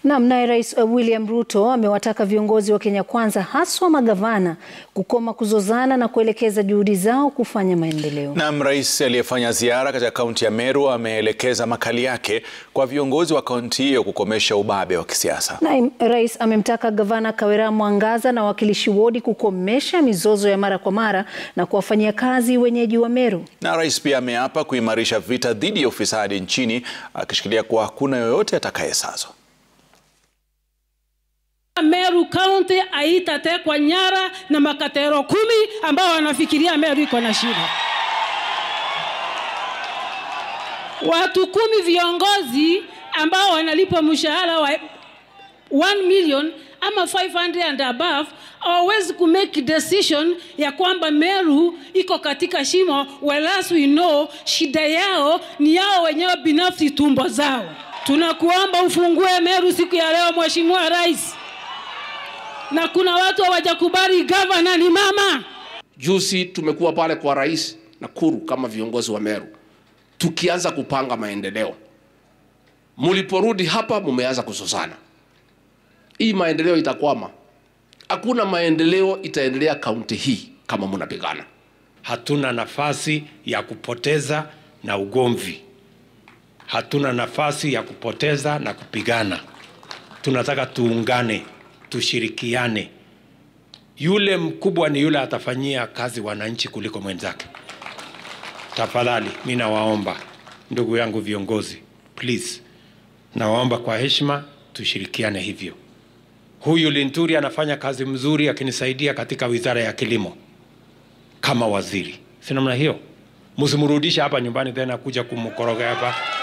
Naam, naye Rais William Ruto amewataka viongozi wa Kenya Kwanza haswa magavana kukoma kuzozana na kuelekeza juhudi zao kufanya maendeleo. Naam, rais aliyefanya ziara katika kaunti ya Meru ameelekeza makali yake kwa viongozi wa kaunti hiyo kukomesha ubabe wa kisiasa. Naye rais amemtaka gavana Kawira Mwangaza na wawakilishi wodi kukomesha mizozo ya mara kwa mara na kuwafanyia kazi wenyeji wa Meru. Na rais pia ameapa kuimarisha vita dhidi ya ufisadi nchini akishikilia kuwa hakuna yoyote atakayesazwa. Meru County haitatekwa nyara na makatero kumi ambao wanafikiria Meru iko na shida. Watu kumi viongozi ambao wanalipwa mshahara wa 1 million ama 500 and above hawawezi ku make decision ya kwamba Meru iko katika shimo, whereas we know shida yao ni yao wenyewe binafsi, tumbo zao. Tunakuomba ufungue Meru siku ya leo, Mheshimiwa Rais na kuna watu hawajakubali gavana ni mama. Juzi tumekuwa pale kwa rais Nakuru kama viongozi wa Meru tukianza kupanga maendeleo. Mliporudi hapa mumeanza kuzozana. Hii maendeleo itakwama. Hakuna maendeleo itaendelea kaunti hii kama mnapigana. Hatuna nafasi ya kupoteza na ugomvi. Hatuna nafasi ya kupoteza na kupigana. Tunataka tuungane tushirikiane. Yule mkubwa ni yule atafanyia kazi wananchi kuliko mwenzake. Tafadhali, mi nawaomba ndugu yangu viongozi, please, nawaomba kwa heshima tushirikiane hivyo. Huyu Linturi anafanya kazi mzuri akinisaidia katika wizara ya kilimo kama waziri, si namna hiyo? Msimrudishe hapa nyumbani tena kuja kumkoroga hapa.